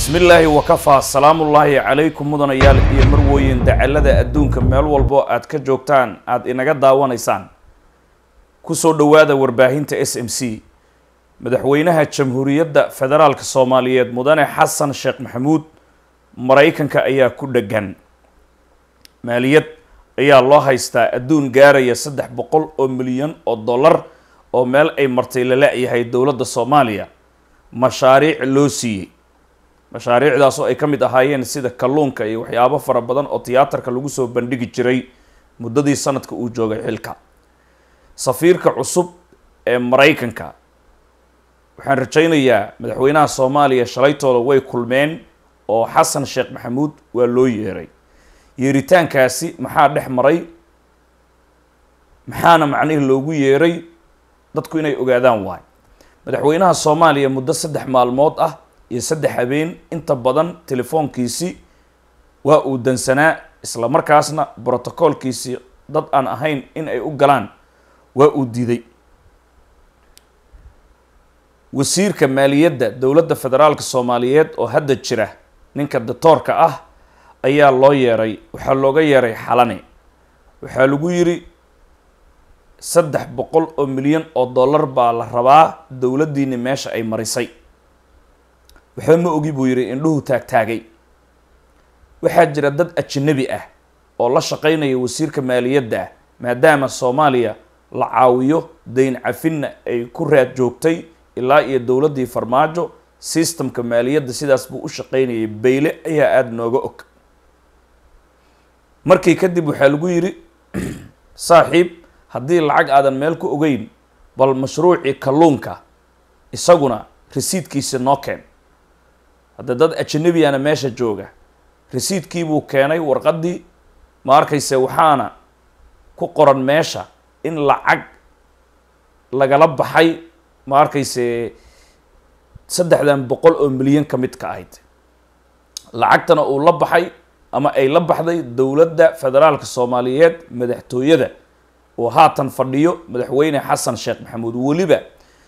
bismi illaahi wakafaa salaamullaahi calaykum mudanayaal iyo marwooyin dacalada adduunka meel walbo aad ka joogtaan aada inaga daawanaysaan kusoo dhowaada warbaahinta s m c madaxweynaha jamhuuriyadda federaalka soomaaliyeed mudane xasan sheekh maxamuud maraykanka ayaa ku dheggan maaliyad ayaa loo haystaa adduun gaaraya saddex boqol oo milyan oo dollar oo meel ay martay la la-yahay dowladda soomaaliya mashaariic loo siiyey mashaariicdaas oo ay ka mid ahaayeen sida kalluunka iyo waxyaabo fara badan oo tiyaatarka lagu soo bandhigi jiray muddadii sanadka uu joogay xilka safiirka cusub ee maraykanka waxaan rajaynayaa madaxweynaha soomaaliya shalaytooda way kulmeen oo xasan sheekh maxamuud waa loo yeeray yeeritaankaasi maxaa dhex maray maxaana macnihii loogu yeeray dadku inay ogaadaan waay madaxweynaha soomaaliya muddo saddex maalmood ah iyo saddex habeen inta badan telefoonkiisi waa uu dansanaa isla markaasna brotocoolkiisii dad aan ahayn in ay u galaan waa uu diiday wasiirka maaliyadda dowladda federaalka soomaaliyeed oo hadda jira ninka datoorka ah ayaa loo yeeray waxaa looga yeeray xalane waxaa lagu yiri saddex boqol oo milyan oo dollar baa la rabaa dowladdiini meesha ay marisay waxba ma ogi buu yidhi indhuhu taagtaagay waxaa jira dad ajanabi ah oo la shaqaynaya wasiirka maaliyadda ah maadaama soomaaliya la caawiyo dayn cafinna ay ku raad joogtay ilaa iyo dowladdii farmaajo systemka maaliyadda sidaas buu u shaqaynayay bayle ayaa aada nooga og markii kadib waxaa lagu yidhi saaxiib haddii lacag aadan meel ku ogeyn bal mashruucii kalluunka isaguna resiidkiisi noo keen hadda dad ajanabiyana meesha jooga resiidkiibuu keenay warqaddii ma arkayse waxaana ku qoran meesha in lacag lagala baxay ma arkayse saddexdan boqol oo milyan ka mid ka ahayd lacagtana uu la baxay ama ay la baxday dowladda federaalka soomaaliyeed madaxtooyada oo haatan fadhiyo madaxweyne xasan sheekh maxamuud weliba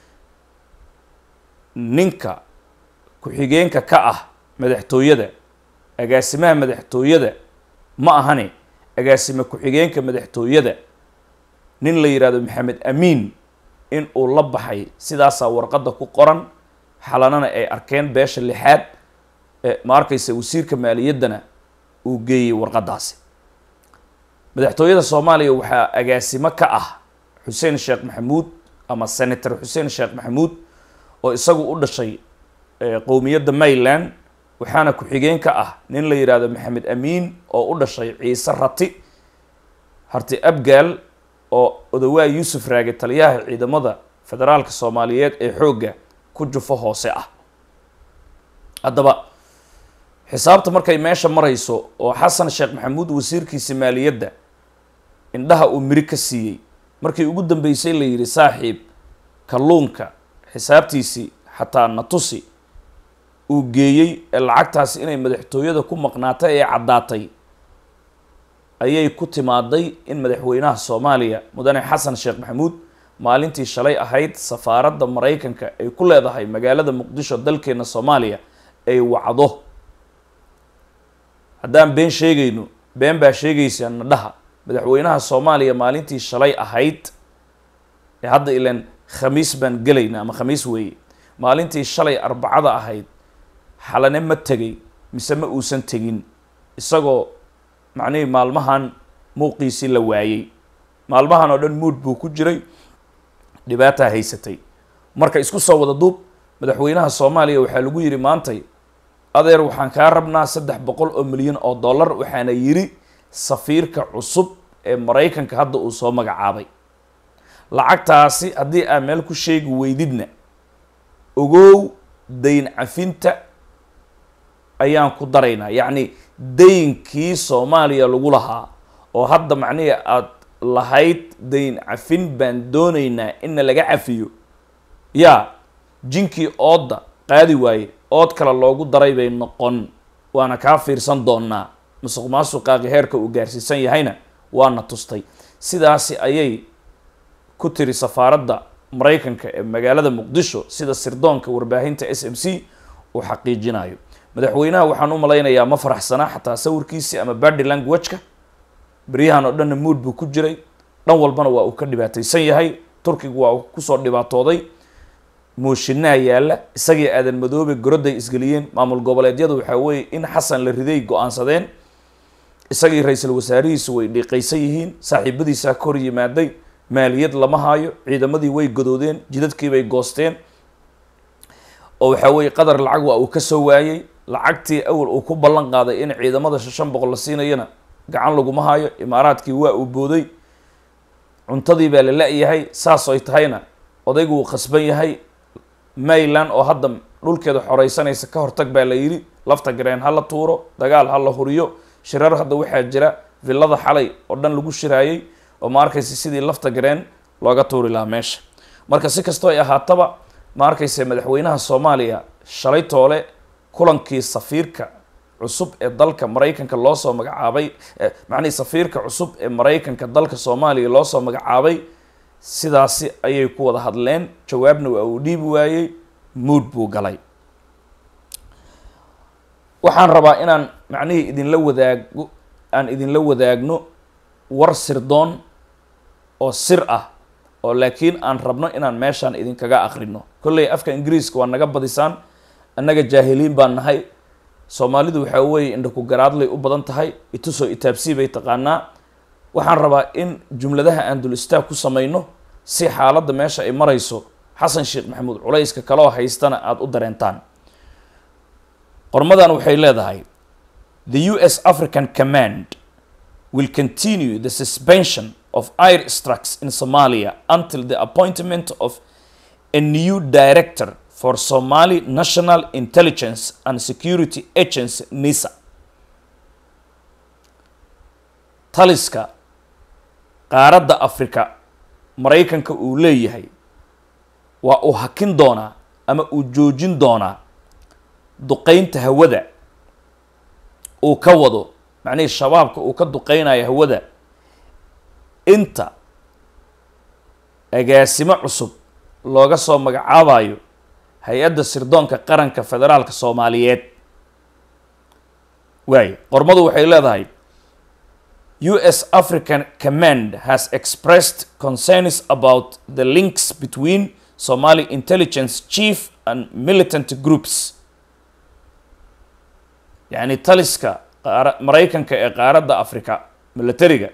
ninka ku-xigeenka ka ah madaxtooyada agaasimaha madaxtooyada ma ahane agaasime ku-xigeenka madaxtooyada nin la yidhahdo maxamed amiin in uu la baxay sidaasaa warqadda ku qoran xalanana ay arkeen beesha lixaad ma arkaysa wasiirka maaliyaddana uu geeyey warqaddaasi madaxtooyada soomaaliya waxaa agaasimo ka ah xuseen sheekh maxamuud ama senator xuseen sheekh maxamuud oo isagu u dhashay qowmiyadda mayland waxaana ku-xigeen ka ah nin la yidhaahdo maxamed amiin oo u dhashay ciise rati harti abgaal oo odawaa yuusuf raage taliyaha ciidamada federaalka soomaaliyeed ee xoogga ku jufo hoose ah haddaba xisaabta markay meesha marayso oo xasan sheekh maxamuud wasiirkiisa maaliyadda indhaha uu miri ka siiyey markii ugu dambeysay la yidhi saaxiib kalluunka xisaabtiisii xataa natusi uu geeyey ee lacagtaasi inay madaxtooyada ku maqnaatay ee caddaatay ayay ku timaaday in madaxweynaha soomaaliya mudane xasan sheekh maxamuud maalintii shalay ahayd safaaradda maraykanka ay ku leedahay magaalada muqdisho dalkeena soomaaliya ay wacdo haddaan been sheegayno been baa sheegaysa nadhaha madaxweynaha soomaaliya maalintii shalay ahayd ee hadda ilan khamiis baan gelayna ama khamiis weeye maalintii shalay arbacada ahayd xalane ma tegay mise ma uusan tegin isagoo macnihii maalmahan muuqiisii la waayey maalmahan oo dhan muud buu ku jiray dhibaataa haysatay marka isku soo wada duub madaxweynaha soomaaliya waxaa lagu yidhi maantay adeer waxaan kaa rabnaa saddex boqol oo milyan oo dollar waxaana yidhi safiirka cusub ee maraykanka hadda uu soo magacaabay lacagtaasi haddii aa meel ku sheegi weydidna ogow dayn cafinta ayaan ku daraynaa yacni daynkii soomaaliya lagu lahaa oo hadda macnihi aada lahayd dayn cafin baan doonaynaa inna laga cafiyo yaa jinkii oodda qaadi waaye ood kale loogu daray bay noqon waana kaa fiirsan doonaa musuq maasuqaaqi heerka uu gaarsiisan yahayna waana tustay sidaasi ayay ku tiri safaaradda maraykanka ee magaalada muqdisho sida sirdoonka warbaahinta s m c uu xaqiijinayo madaxweynaha waxaan u malaynayaa ma faraxsanaa xataa sawirkiisi ama body languageka beryahan oo dhanna mood buu ku jiray dhan walbana waa uu ka dhibaataysan yahay turkigu waa uu kusoo dhibaatooday mooshinaa yaalla isagii aadan madoobe goroday isgeliyeen maamul goboleedyadu waxaa weeye in xasan la riday go-aansadeen isagii ra-iisul wasaarihiisu way dhiiqaysan yihiin saaxiibadiisaa ka hor yimaaday maaliyad lama haayo ciidamadii way godoodeen jidadkiibay goosteen oo waxaa weeye qadar lacag waa uu ka soo waayey lacagtii awal uu ku ballan qaaday in ciidamada shan boqol la siinayana gacan laguma haayo imaaraadkii waa uu booday cuntadii baa la la-yahay saas ay tahayna odaygu wuu khasban yahay mayland oo hadda dhulkeeda xoreysanaysa ka hortag baa la yidhi lafta gareen ha la tuuro dagaal ha la huriyo shirar hadda waxaa jira villada xalay oo dhan lagu shiraayey oo ma arkaysa sidii lafta gareen looga tuuri lahaa meesha marka si kastoo ay ahaataba ma arkaysa madaxweynaha soomaaliya shalay toole kulankii safiirka cusub ee dalka maraykanka loo soo magacaabay macnihii safiirka cusub ee maraykanka dalka soomaaliya loo soo magacaabay sidaasi ayay ku wada hadleen jawaabna waa uu dhiibi waayey mood buu galay waxaan rabaa inaan macnihii idinla wadaago aan idinla wadaagno war sirdoon oo sir ah oo laakiin aan rabno inaan meeshaan idinkaga akrino kolley afka ingiriiska waa naga badisaan annaga jaahiliin baan nahay soomaalidu waxaa weeye indhaku garaadlay u badan tahay itusoo itaabsii bay taqaanaa waxaan rabaa in jumladaha aan dul istaag ku samayno si xaaladda meesha ay marayso xasan sheekh maxamuud culayska kaloo haystana aada u dareentaan qormadan waxay leedahay the u s african command will continue the suspension of air strikes in somalia until the appointment of a new director for somali national intelligence and security agency nisa taliska qaaradda africa maraykanka uu leeyahay waa uu hakin doonaa ama uu joojin doonaa duqeynta hawada uu ka wado macnihii shabaabka uu ka duqeynayo hawada inta agaasimo cusub looga soo magacaabayo hay-adda sirdoonka qaranka federaalka soomaaliyeed waayo qormadu waxay leedahay u s african command has expressed concerns about the links between somali intelligence chief and militant groups yacni taliska qaara maraykanka ee qaaradda africa militariga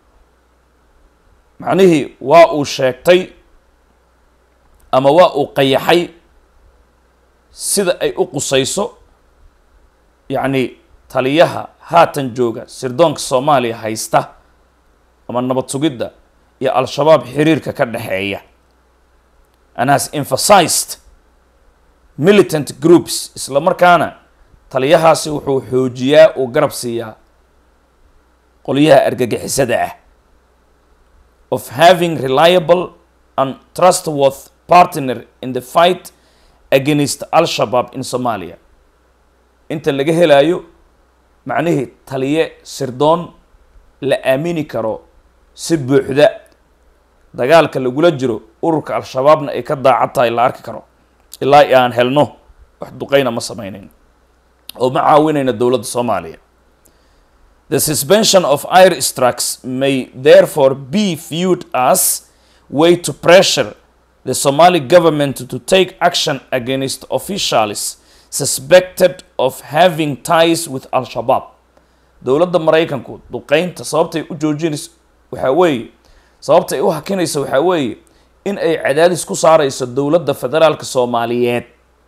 macnihii waa uu sheegtay ama waa uu qayaxay sida ay u qusayso yacni taliyaha haatan jooga sirdoonka soomaaliya haysta ama nabad sugidda iyo al-shabaab xiriirka ka dhexeeya and has emphasized militant groups isla markaana taliyahaasi wuxuu xoojiyaa uu garab siiyaa qolyaha argagixisada ah of having reliable and trustworth partner in the fight against al-shabaab in somalia inta laga helayo macnihii taliye sirdoon la aamini karo si buuxda dagaalka lagula jiro ururka al-shabaabna ay ka daacad tahay la arki karo ilaa i aan helno wax duqeyna ma sameynayn oo ma caawinayna dowladda soomaaliya the suspension of air strikes may therefore be viewed as way to pressure the somali government to take action against officials suspected of having ties with al-shabaab dowladda maraykanku duqeynta sababtay u joojinayso waxaa weeye sababtay u hakinayso waxaa weeye in ay cadaadis ku saarayso dowladda federaalka soomaaliyeed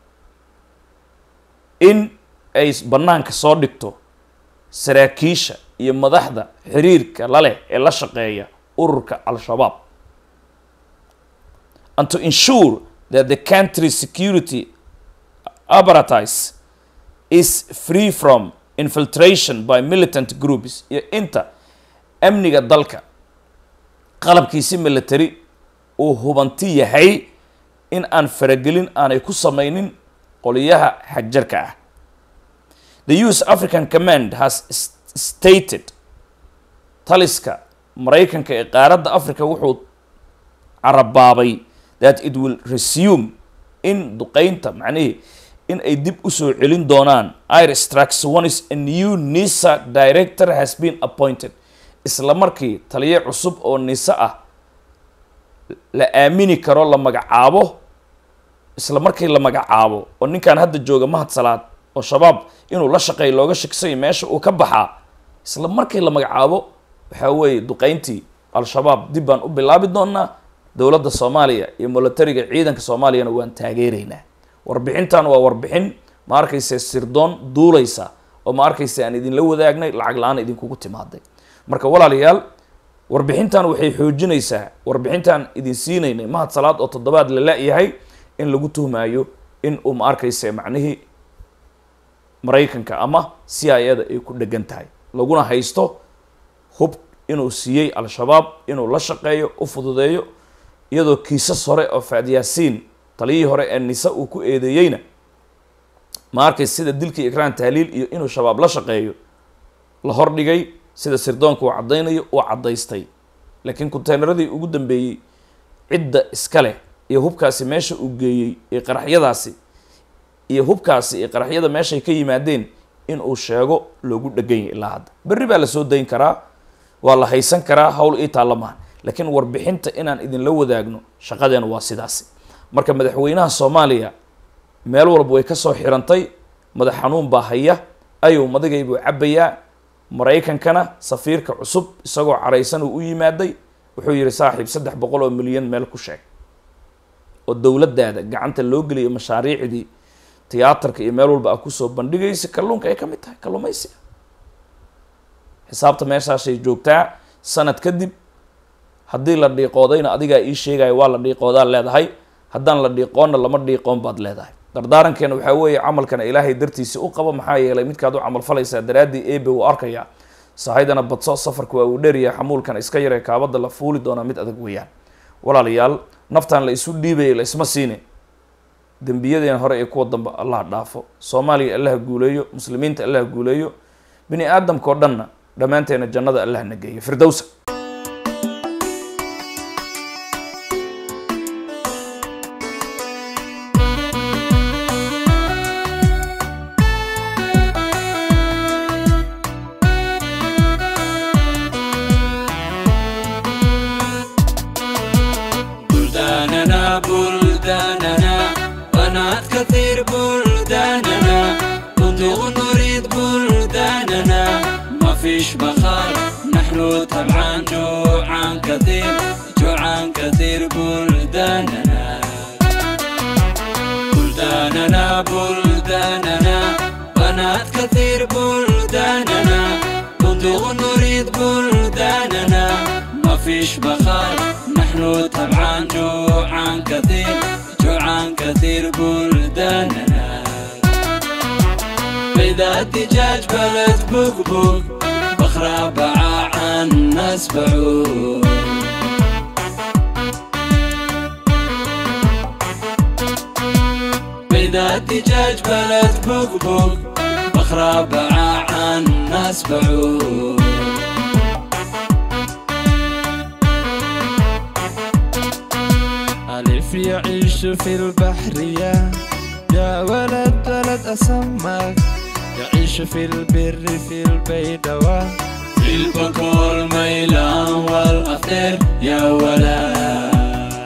in ay bannaanka soo dhigto saraakiisha iyo madaxda xiriirka la leh ee la shaqeeya ururka al-shabaab and to ensure that the country's security apparatus is free from infiltration by militant groups iyo inta amniga dalka qalabkiisi military uu hubanti yahay in aan faragelin aanay ku sameynin qoliyaha xagjarka ah the us african command has stated taliska maraykanka ee qaaradda africa wuxuu carabaabay that it will resume in duqeynta macnihii in ay dib usoo celin doonaan iris trax one is a new nisa director has been appointed isla markii taliye cusub oo nisa ah la aamini karo la magacaabo isla markii la magacaabo oo ninkan hadda jooga mahad salaad oo shabaab inuu la shaqeeyo looga shaksay meesha uu ka baxaa isla markii la magacaabo waxaa weeye duqeyntii al-shabaab dib baan u bilaabi doonaa dowladda soomaaliya iyo militariga ciidanka soomaaliyana waan taageeraynaa warbixintan waa warbixin ma arkayse sirdoon duulaysa oo ma arkayse aan idinla wadaagnay lacag la-aan idinkugu timaaday marka walaalayaal warbixintan waxay xoojinaysaa warbixintan idin siinaynay mahad salaad oo toddobaad la la-yahay in lagu tuhmaayo in uu ma arkayse macnihii maraykanka ama c i ada ay ku dhegan tahay laguna haysto hub inuu siiyey al-shabaab inuu la shaqeeyo u fududeeyo iyadoo kiisas hore oo faadyaasiin taliyihii hore ee nisa uu ku eedeeyeyna ma arkaysa sida dilkii ikraan tahliil iyo inuu shabaab la shaqeeyo la hordhigay sida sirdoonka uu caddaynayo uu caddaystay laakiin conteynaradii ugu dambeeyey cidda iska leh iyo hubkaasi meesha uu geeyey iyo qaraxyadaasi iyo hubkaasi iyo qaraxyada meeshay ka yimaadeen in uu sheego loogu dhegan yahy ilaa hadda berri baa lasoo dayn karaa waa la haysan karaa hawl ii taalla maaha laakiin warbixinta inaan idinla wadaagno shaqadeena waa sidaasi marka madaxweynaha soomaaliya meel walba way kasoo xirantay madax xanuun baa haya ayow madigay buu cabbayaa maraykankana safiirka cusub isagoo caraysan uu u yimaaday wuxuu yihi saaxiib saddex boqol oo milyan meel ku sheeg oo dowladdaada gacanta loo geliyo mashaariicdii tiyaatarka iyo meel walba a kusoo bandhigaysa kalluunka ay ka mid tahay kalluumaysiga xisaabta meeshaashay joogtaa sanad kadib haddii la dhiiqoodayna adigaa ii sheegaya waa la dhiiqoodaa leedahay haddaan la dhiiqoonna lama dhiiqoon baad leedahay dardaarankeena waxaa weeye camalkana ilaahay dartiisi u qabo maxaa yeelay midkaad u camal falaysaa daraaddii ebe uu arkayaa sahaydana badso safarka waa uu dheeryahay xamuulkana iska yaree kaabada la fuuli doonaa mid adag weeyaan walaalayaal naftaan la isu dhiibaya la isma siine dembiyadeena hore iyo kuwa dambe allah dhaafo soomaaliya allaha guuleeyo muslimiinta allaha guuleeyo bini aadamka oo dhanna dhammaanteena jannada allah na geeyo firdowsa بلداننا بلداننا قناة كثير بلداننا نطيق نريد بلداننا ما فيش بخار نحن طبعا جوعان كثير جوعان كثير بلداننا بلداننا بلداننا قناة كثير بلداننا نطيق نريد بلداننا ما فيش بخار نحن طبعا جوعان كثير جوعان كثير بلداننا بيضة دجاج بلد بقبق بخرة باع الناس بعود بيضة دجاج بلد بقبق بخرة باع الناس بعود ألف يعيش في البحرية يا ولد ولد أسمك يعيش في البر في البيدوة في البكور ميلان والأفطر يا ولد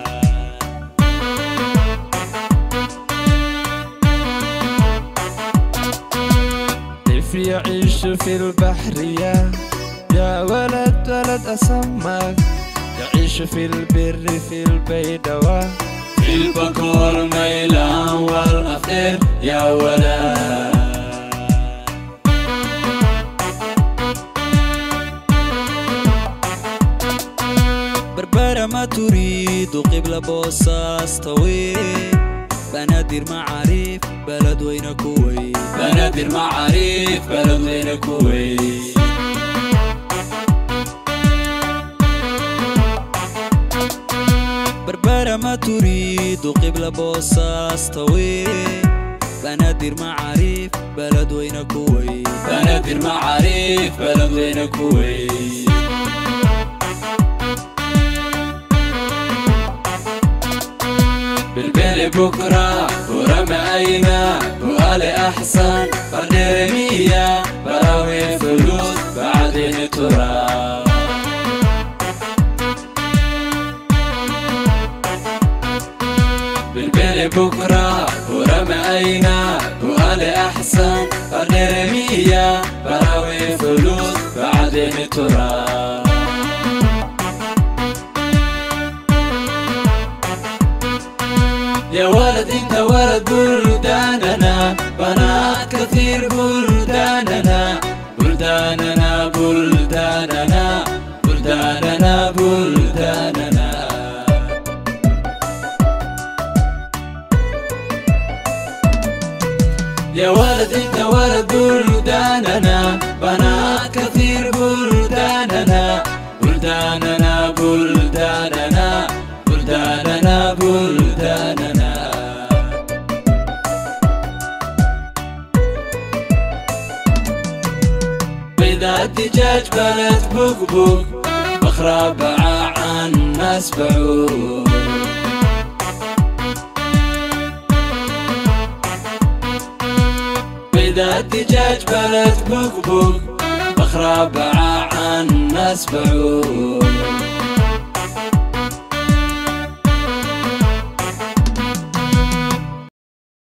ألف يعيش في البحرية يا ولد ولد أسمك يعيش في البر في البيدوة في البكور ميلان والأفطر يا ولد بربرة ما تريد قبلة بوصاص طويل بنادر معاريف بلد وين كويت بنادر معاريف بلد وين كويت بربرة ما تريد قبلة بوصاص طويل بنادر معاريف بلد وين كويت بنادر معاريف بلد وين كويت بالبيل بكرة ورمى أينا وآل أحسن فالنرمية براوي فلوس بعدين تراب بالبيل بكرة ورمى أينا وآل أحسن فالنرمية براوي فلوس بعدين تراب يا ولد انت ولد بلداننا بنات كثير بلداننا بلداننا بلداننا بلداننا بلداننا يا ولد انت ولد بلداننا بنات كثير بلداننا بلداننا بلداننا بلداننا بلداننا بيضة الدجاج بلد بقبق بخرى باع عن ناس بعوق بيضة الدجاج بلد بقبق بخرى باع عن ناس بعوق